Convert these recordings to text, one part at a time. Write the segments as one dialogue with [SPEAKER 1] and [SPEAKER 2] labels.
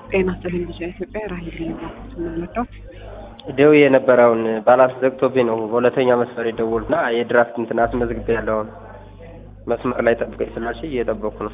[SPEAKER 1] ጤና ይስጥልኝ ልጅ ኢትዮጵያ ራሄል ሊባኩት የምንወደው
[SPEAKER 2] ደው የነበረውን ባላንስ ዘግቶብኝ ነው በሁለተኛ መስመር የደወሉና የድራፍት እንትን አስመዝግቤ ያለውን መስመር ላይ ጠብቀኝ ስላልሽ እየጠበኩ ነው።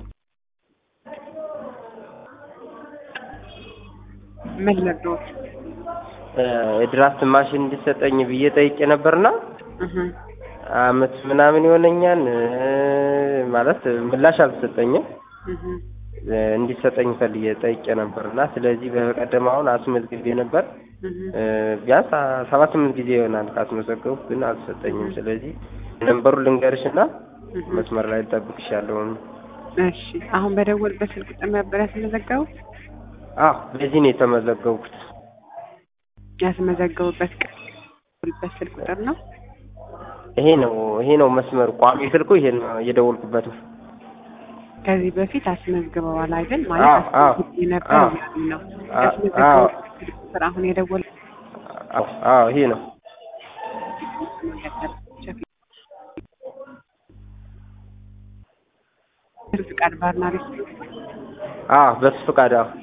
[SPEAKER 1] ምን ልርዳዎት?
[SPEAKER 2] የድራፍት ማሽን እንዲሰጠኝ ብዬ ጠይቄ ነበርና
[SPEAKER 1] እህ
[SPEAKER 2] አመት ምናምን ይሆነኛል ማለት ምላሽ አልተሰጠኝም።
[SPEAKER 1] እህ
[SPEAKER 2] እንዲሰጠኝ ፈልጌ ጠይቄ ነበር እና ስለዚህ በቀደም አሁን አስመዝግቤ ነበር።
[SPEAKER 1] እህ
[SPEAKER 2] ቢያንስ ሰባት ስምንት ጊዜ ይሆናል ካስመዘገብኩ ግን አልተሰጠኝም። ስለዚህ ነንበሩ ልንገርሽ እና
[SPEAKER 1] እህ
[SPEAKER 2] መስመር ላይ ልጠብቅሻለሁ።
[SPEAKER 1] እሺ አሁን በደወልበት ስልክ ቁጥር ነበር ያስመዘገቡት?
[SPEAKER 2] አዎ በዚህ ነው የተመዘገብኩት።
[SPEAKER 1] ያስመዘገቡበት ቀን በት ስልክ ቁጥር ነው።
[SPEAKER 2] ይሄ ነው ይሄ ነው መስመሩ ቋሚ ስልኩ ይሄ ነው እየደወልኩበት ነው።
[SPEAKER 1] ከዚህ በፊት አስመዝግበዋል አይደል?
[SPEAKER 2] አዎ፣
[SPEAKER 1] ማለት
[SPEAKER 2] አዎ፣
[SPEAKER 1] አስመዝግቤ ነበር
[SPEAKER 2] አዎ።
[SPEAKER 1] እያሉኝ ነው።
[SPEAKER 2] አዎ፣
[SPEAKER 1] ያስመዘገቡበት ስልክ ቁጥር አሁን የደወል
[SPEAKER 2] አዎ አዎ ይሄ ነው።
[SPEAKER 1] ፍቃድ ባርና ሬስቶራንት
[SPEAKER 2] አዎ በሱ ፈቃድ አዎ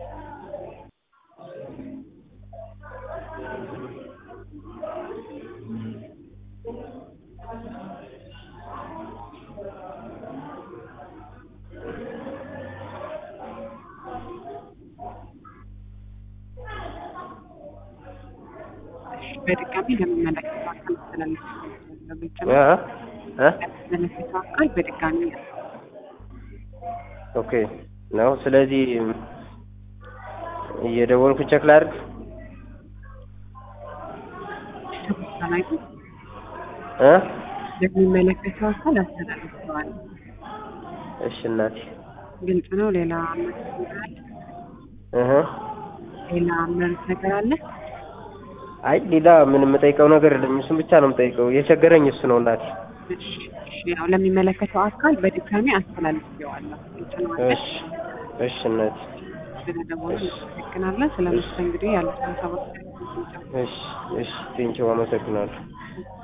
[SPEAKER 1] በድጋሚ ለሚመለከተው አካል ማስተላለፍ ግልጽ
[SPEAKER 2] እ
[SPEAKER 1] ነው።
[SPEAKER 2] እ
[SPEAKER 1] ለሚመለከተው አካል በድጋሚ
[SPEAKER 2] ኦኬ ነው። ስለዚህ እየደወልኩ ቼክ ላድርግ።
[SPEAKER 1] ላይ
[SPEAKER 2] እ
[SPEAKER 1] ለሚመለከተው አካል አስተላልፈዋል።
[SPEAKER 2] እሺ እናቴ
[SPEAKER 1] ግልጽ ነው። ሌላ መልስ ነገር አለ?
[SPEAKER 2] እህ
[SPEAKER 1] ሌላ መልስ ነገር አለ?
[SPEAKER 2] አይ ሌላ ምን የምጠይቀው ነገር የለም። እሱን ብቻ ነው የምጠይቀው። የቸገረኝ እሱ ነው እናቴ።
[SPEAKER 1] እሺ፣ እሺ። ያው ለሚመለከተው አካል በድጋሚ አስተላልፌዋለሁ። ግልጽ ነው አይደል?
[SPEAKER 2] እሺ እሺ እናቴ።
[SPEAKER 1] ስለደወሉ እናመሰግናለን። ስለ መስተንግዶ ያሉትን ሀሳቦች
[SPEAKER 2] እሺ እሺ ቴንኪው አመሰግናለሁ።